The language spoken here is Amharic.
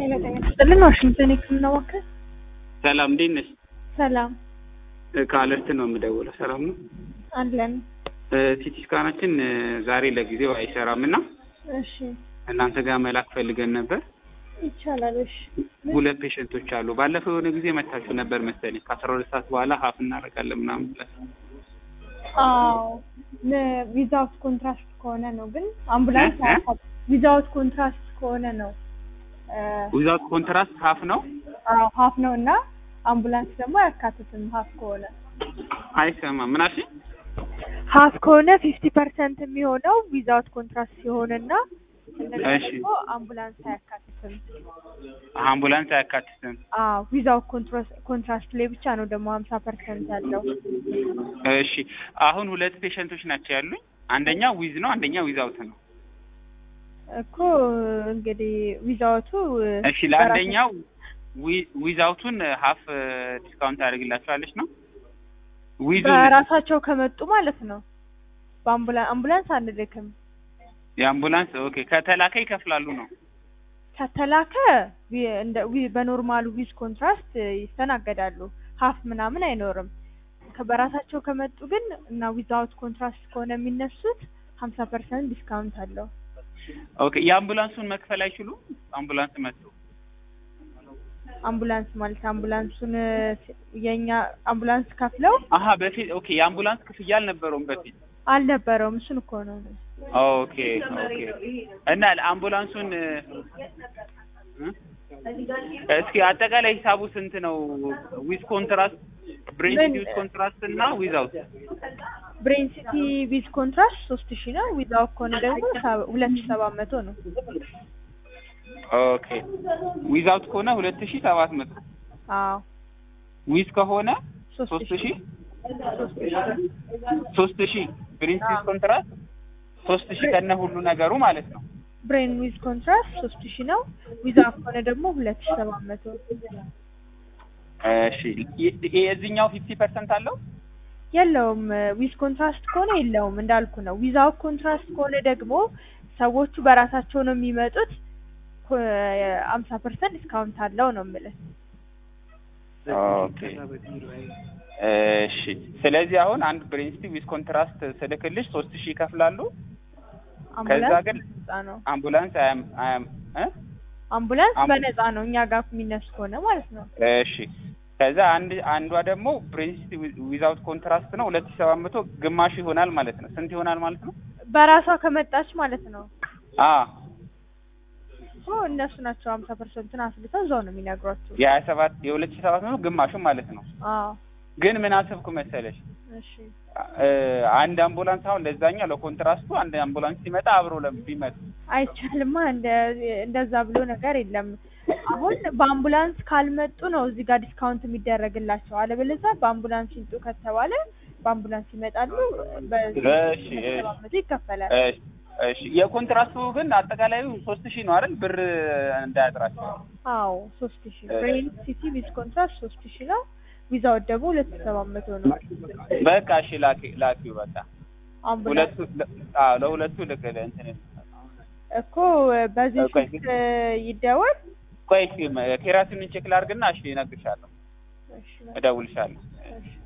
ጤና ይስጥልን ዋሽንግተን የህክምና ማዕከል ሰላም እንዴት ነሽ? ሰላም ከአለርት ነው የምደውለው። ሰላም ነው። አለን ሲቲ ስካናችን ዛሬ ለጊዜው አይሰራም እና እሺ እናንተ ጋር መላክ ፈልገን ነበር። ይቻላል እሺ ሁለት ፔሸንቶች አሉ። ባለፈው የሆነ ጊዜ መታችሁ ነበር መሰለኝ ከአስራ ሁለት ሰዓት በኋላ ሀፍ እናደርጋለን ምናምን ብላችሁ አዎ ዊዛውት ኮንትራስት ከሆነ ነው ግን አምቡላንስ እ? እ? ዊዛውት ኮንትራስት ከሆነ ነው ዊዛውት ኮንትራስት ሀፍ ነው አዎ ሀፍ ነው እና አምቡላንስ ደግሞ አያካትትም ሀፍ ከሆነ አይሰማም። ምን አልሽኝ? ሀፍ ከሆነ ፊፍቲ ፐርሰንት የሚሆነው ዊዛውት ኮንትራስት ሲሆንና እንደገና እሺ። ደግሞ አምቡላንስ አያካትትም አምቡላንስ አያካትትም። አዎ ዊዛውት ኮንትራስት ላይ ብቻ ነው ደግሞ ሀምሳ ፐርሰንት ያለው እሺ አሁን ሁለት ፔሸንቶች ናቸው ያሉኝ። አንደኛው ዊዝ ነው፣ አንደኛው ዊዛውት ነው። እኮ እንግዲህ ዊዛውቱ እሺ ለአንደኛው ዊ- ዊዛውቱን ሀፍ ዲስካውንት ታደርግላችኋለች ነው ዊዙ በራሳቸው ከመጡ ማለት ነው በአምቡላንስ አምቡላንስ አንልክም የአምቡላንስ ኦኬ ከተላከ ይከፍላሉ ነው። ከተላከ ዊ- እንደ ዊ- በኖርማሉ ዊዝ ኮንትራስት ይስተናገዳሉ ሀፍ ምናምን አይኖርም ከ- በራሳቸው ከመጡ ግን እና ዊዛውት ኮንትራስት ከሆነ የሚነሱት ሀምሳ ፐርሰንት ዲስካውንት አለው ኦኬ የአምቡላንሱን መክፈል አይችሉም። አምቡላንስ መጥቶ አምቡላንስ ማለት አምቡላንሱን የኛ አምቡላንስ ከፍለው አሀ በፊት ኦኬ የአምቡላንስ ክፍያ አልነበረውም በፊት አልነበረውም እሱን እኮ ነው ኦኬ ኦኬ እና አምቡላንሱን እ? እስኪ አጠቃላይ ሂሳቡ ስንት ነው? ዊዝ ኮንትራስት ብሬን ምን- ዊዝ ኮንትራስት እና ዊዛውት ብሬን ሲቲ ዊዝ ኮንትራስት ሶስት ሺህ ነው ዊዛውት ከሆነ ደግሞ ሰ- ሁለት ሺህ ሰባት መቶ ነው ኦኬ ዊዛውት ከሆነ ሁለት ሺህ ሰባት መቶ አዎ ዊዝ ከሆነ ሶስት ሶስት ሺህ ሺህ ሶስት ሺህ ብሬን ዊዝ ኮንትራስት ሶስት ሺህ ከነ ሁሉ ነገሩ ማለት ነው። ብሬን ዊዝ ኮንትራስት ሶስት ሺህ ነው ዊዛውት ከሆነ ደግሞ ሁለት ሺህ ሰባት መቶ እሺ የ- የዚህኛው ፊፍቲ ፐርሰንት አለው? የለውም ዊዝ ኮንትራስት ከሆነ የለውም እንዳልኩ ነው ዊዛውት ኮንትራስት ከሆነ ደግሞ ሰዎቹ በራሳቸው ነው የሚመጡት አምሳ ፐርሰንት ዲስካውንት አለው ነው የምልህ ኦኬ እሺ። ስለዚህ አሁን አንድ ብሬንስቲ ዊዝ ኮንትራስት ስልክልሽ ሶስት ሺህ ይከፍላሉ። ከዛ አምቡላንስ ግን በነፃ ነው አምቡላንስ አያም አያም እ? አምቡላንስ አምቡ- በነፃ ነው እኛ ጋር የሚነሱ ከሆነ ማለት ነው እሺ። ከዛ አንድ አንዷ ደግሞ ብሬንስቲ ዊዛውት ኮንትራስት ነው ሁለት ሺህ ሰባት መቶ ግማሽ ይሆናል ማለት ነው። ስንት ይሆናል ማለት ነው? በራሷ ከመጣች ማለት ነው አ እኮ እነሱ ናቸው ሀምሳ ፐርሰንትን አስልተው እዛው ነው የሚነግሯቸው የሀያ ሰባት የሁለት ሺህ ሰባት መቶ ግማሹ ማለት ነው። አዎ ግን ምን አሰብኩ መሰለሽ እሺ እ፣ አንድ አምቡላንስ አሁን ለዛኛው ለኮንትራስቱ አንድ አምቡላንስ ሲመጣ አብሮ ለም- ቢመጡ አይቻልማ እንደ እንደዛ ብሎ ነገር የለም አሁን በአምቡላንስ ካልመጡ ነው እዚህ ጋር ዲስካውንት የሚደረግላቸው አለበለዚያ በአምቡላንስ ይምጡ ከተባለ በአምቡላንስ ይመጣሉ በዚህ እሺ እሺ ሰባት መቶ ይከፈላል እሺ እሺ የኮንትራስቱ ግን አጠቃላዩ ሶስት ሺህ ነው አይደል? ብር እንዳያጥራቸው። አዎ ሶስት ሺህ እሺ። ብሬን ሲቲ ዊዝ ኮንትራክት ሶስት ሺህ ነው ቪዛው ደግሞ ሁለት ሺህ ሰባት መቶ ነው በቃ እሺ ላኪ ላኪው በቃ አምቡላንስ ሁለቱ ለ- አዎ ለሁለቱ ልክ እንትን እኮ በዚህ ቆይ፣ ስልክ ይደወል ቆይ እስኪ ኬራቲንን ቼክ ላድርግና እሺ እነግርሻለሁ፣ እሺ እደውልሻለሁ። እሺ